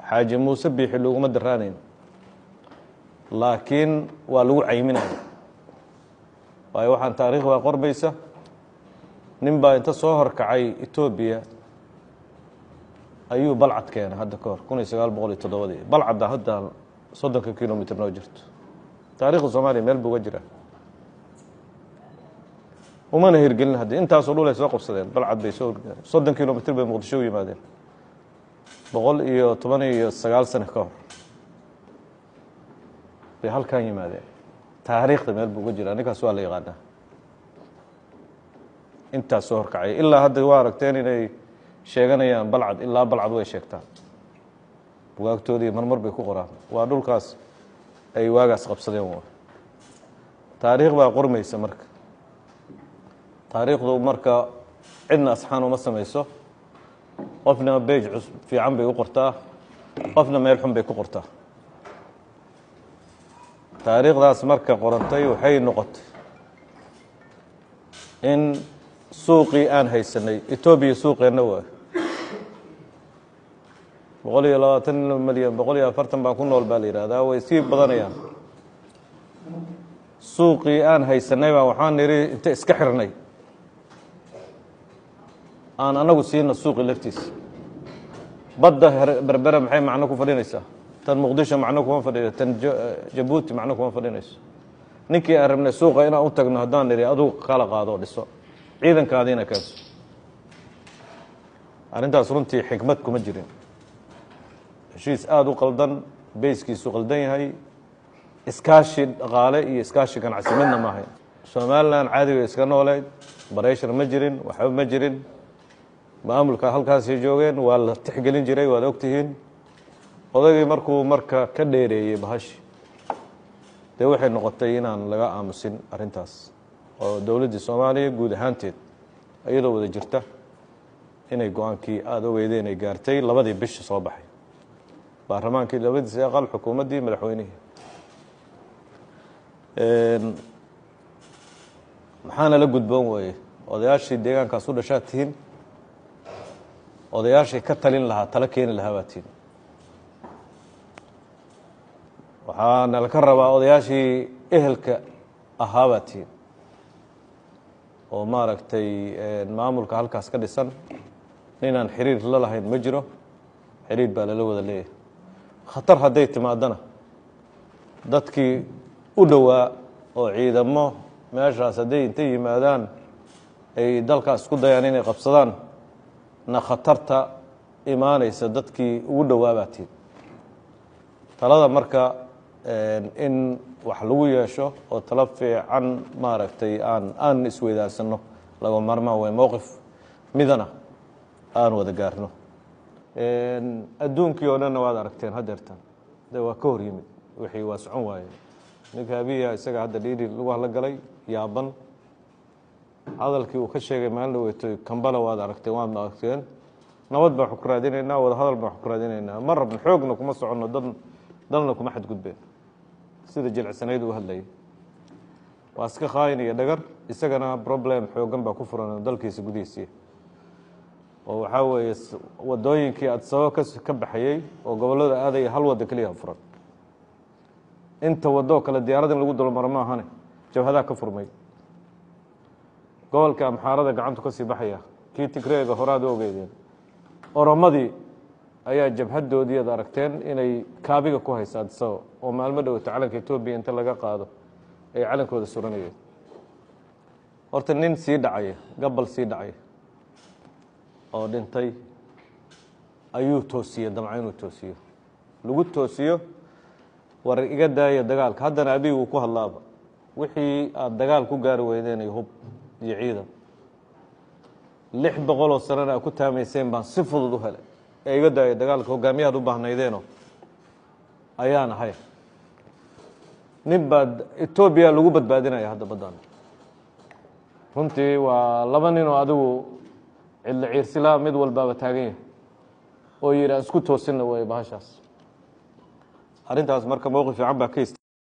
xaaji muuse biixi loguma daraanayn laakiin waa lagu cayminaya waayo waxaan taariikh baa qorbaysa nin baa inta soo horkacay etoobiya ayuu balcad keenay hadda ka hor kun iyo sagaal boqol iyo toddobadii balcadda hadda soddonka kilomitr noo jirto taarikhda soomaaliya meel buu uga jiraa umana hirgelin haddii intaasoo dhul ay soo qabsadeen balcad bay soo soddon kilomitr bay muqdisho u yimaadeen boqol iyo toban iyo sagaal sano ka hor bay halkan yimaadeen taariikhda meel buu uga jiraa ninkaas waa la yaqaanaa intaas soo horkacay ilaa hadda waa aragteen inay sheeganayaan balcad ilaa balcad way sheegtaan bugaagtoodii marmar bay ku qoraan waa dhulkaas ay waagaas qabsadeen w taariikh baa qormaysa marka taariikhdu marka cidna asxaan uma samayso qofna beej fiican bay u qortaa qofna meel xun bay ku qortaa taariikhdaas marka qorantay waxay noqotay in suuqii aan haysanay etoobiya suuqeenna waa boqol iyo labaatan milyan boqol iyo afartan baan ku nool baa la yihahdaa way sii badanayaan suuqii aan haysanay baa waxaan nidhi inta iska xirnay aan anagu siina suuqi laftiisa badda berbera maxay macno ku fadhinaysaa tan muqdisho macno kuma fadhiyo tan jabuuti macno kuma fadhinayso ninkii aan rabnay suuqa inaan u tagno haddaan nidhi adugu kala qaado dhiso ciidankaadiina keenso arrintaas runtii xikmad kuma jirin heshiis aada u qaldan beyskiisu qaldan yahay iskaashi dhaqaale iyo iskaashi ganacsi midna ma ahayn somalilan caadiga iska nooleyd barayshar ma jirin waxba ma jirin maamulka halkaasay joogeen waa la tixgelin jiray waad ogtihiin odaygii markuu marka ka dheereeyey bahashi dee waxay noqotay inaan laga aamusin arrintaas oo dowladdii soomaaliya guud ahaanteed iyadoo wada jirta inay go-aankii aada ogeydeen ay gaartay labadii bishi soo baxay baarlamaankii labadiisi aqal xukuumaddii madaxweynihii maxaana la gudboon weeye odayaashii deegaankaas u dhashaad tihiin odayaashii ka talin lahaa talo keeni lahaa baa tihiin waxaana laka rabaa odayaashii ehelka ahaa baa tihiin oo maaragtay maamulka halkaas ka dhisan ninaan xiriir la lahayn ma jiro xiriir baa lala wada leeyahay khatar hadday timaadana dadkii u dhowaa oo ciidamo meeshaas hadday intay yimaadaan ay dalkaas isku dayaan inay qabsadaan na khatarta imaanaysa dadkii ugu dhowaabaatiin talada marka in wax lagu yeesho oo talo fiican maaragtay aan aan isweydaarsano laga maarmaan way mowqif midana aan wada gaarno adduunkii oo dhanna waad aragteen hadeertan de waa ka hor yimid wixii waa socon waaye ninka abiya isaga hadda dhiiri lagu hadla galay yaaban hadalkii uu ka sheegay maalin dhaweytoy kambala waad aragteen waadna aragteen nabad baan wax ku raadinaynaa wada hadal baan wax ku raadinaynaa ma rabno xoogna kuma soconno dad dalna kuma xadgudbeen sida jilicsanayd uu hadlayay waa iska khaayinaya dhagar isagana problem xoogan baa ku furan dalkiisa gudihiisii oo waxaa weeye wadooyinkii adsabo ka baxayey oo gobollada aadaya hal waddo keliya furan inta wadoo kale diyaarad in lagu dulmaro ma ahane jabhadaa ka furmay gobolka amxaarada gacantu ka sii baxaya kii tigreega horaad u ogeydeen oromadii ayaa jabhadoodii ad aragteen inay kaabiga ku haysa adsabo oo maalmo dhowata calanka etoobiya inta laga qaado ay calankooda suranayeen horta nin sii dhacaya gabal sii dhacaya oo dhintay ayuu toosiyey damca inuu toosiyo lagu toosiyo war iga daaya dagaalka haddana abigu uu ku hadlaaba wixii aada dagaal ku gaari weydeenay hub iyo ciidan lix boqoloo sanana a ku taamayseen baan si fudud u helay ee iga daaya dagaalka hogaamiyahaad u baahnaydeeno ayaan ahay nin baad etoobiya lagu badbaadinaya hadda baddan runtii waa laba nin oo adigu cidla ciirsilaa mid walbaaba taagan yahay oo yidhi aan isku toosinna wey bahashaas arrintaas marka mowqif fiican baa ka